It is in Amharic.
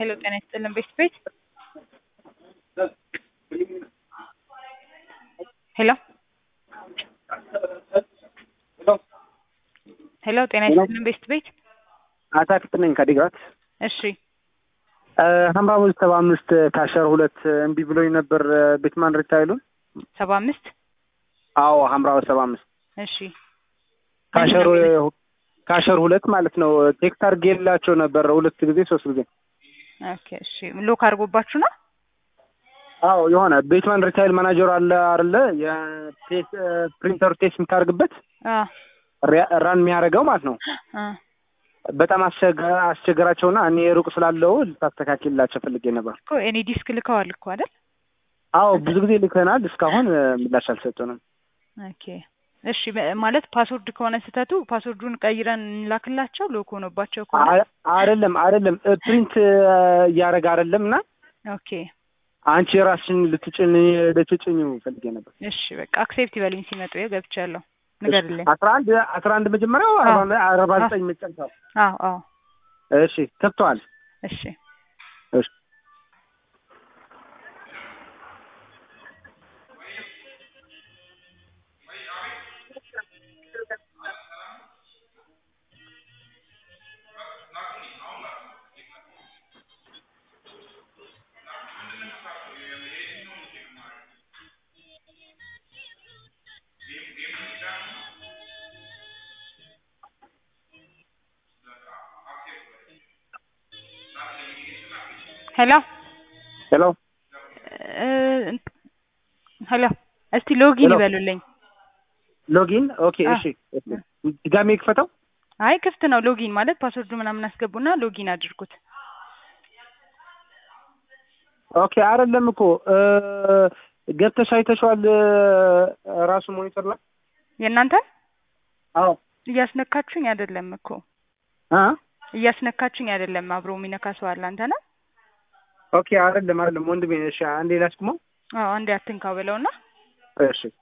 ሄሎ ጤና ይስጥልን ቤት ቤት ሄሎ ሄሎ ጤና ይስጥልን ቤት ቤት አታክልት ነኝ ከዲግራት እሺ ሀምራዊ ሰባ አምስት ካሸር ሁለት እምቢ ብሎኝ ነበር ቤትማን ሪታይሉን ሰባ አምስት አዎ ሀምራዊ ሰባ አምስት እሺ ካሸር ካሸር ሁለት ማለት ነው ቴክስት አድርጌላቸው ነበር ሁለት ጊዜ ሶስት ጊዜ ኦኬ እሺ ሎክ አድርጎባችሁ ነው አዎ የሆነ ቤትማን ሪታይል ማናጀር አለ አይደለ የፕሪንተር ቴስት የምታደርግበት ራን የሚያደርገው ማለት ነው በጣም አስቸገራቸውና እኔ ሩቅ ስላለው ልታስተካክልላቸው ፈልጌ ነበር እኮ እኔ ዲስክ ልከዋል እኮ አይደል አዎ ብዙ ጊዜ ልከናል እስካሁን ምላሽ አልሰጡንም ኦኬ እሺ ማለት ፓስወርድ ከሆነ ስህተቱ ፓስወርዱን ቀይረን እንላክላቸው ሎክ ሆኖባቸው ከሆነ አይደለም አይደለም ፕሪንት እያደረገ አይደለም እና ኦኬ አንቺ የራስሽን ልትጭን ልትጭኝ ፈልጌ ነበር እሺ በቃ አክሴፕት ይበልኝ ሲመጡ ገብቻለሁ ንገርልኝ አስራ አንድ አስራ አንድ መጀመሪያው አርባ ዘጠኝ መጨረሻው አዎ አዎ እሺ ከብተዋል እሺ እሺ ሄሎ ሄሎ ሄሎ እስቲ ሎጊን ይበሉልኝ ሎጊን ኦኬ እሺ ድጋሜ ክፈተው አይ ክፍት ነው ሎጊን ማለት ፓስወርዱ ምናምን አስገቡና ሎጊን አድርጉት ኦኬ አይደለም እኮ ገብተሽ አይተሽዋል ራሱ ሞኒተር ላይ የእናንተ አዎ እያስነካችሁኝ አይደለም እኮ አ እያስነካችሁኝ አይደለም አብሮ የሚነካ ሰው አለ አንተ ነህ ኦኬ አይደለም አይደለም ወንድሜ እሺ አንዴ ላስቁመው አዎ አንዴ አትንካው ብለውና እሺ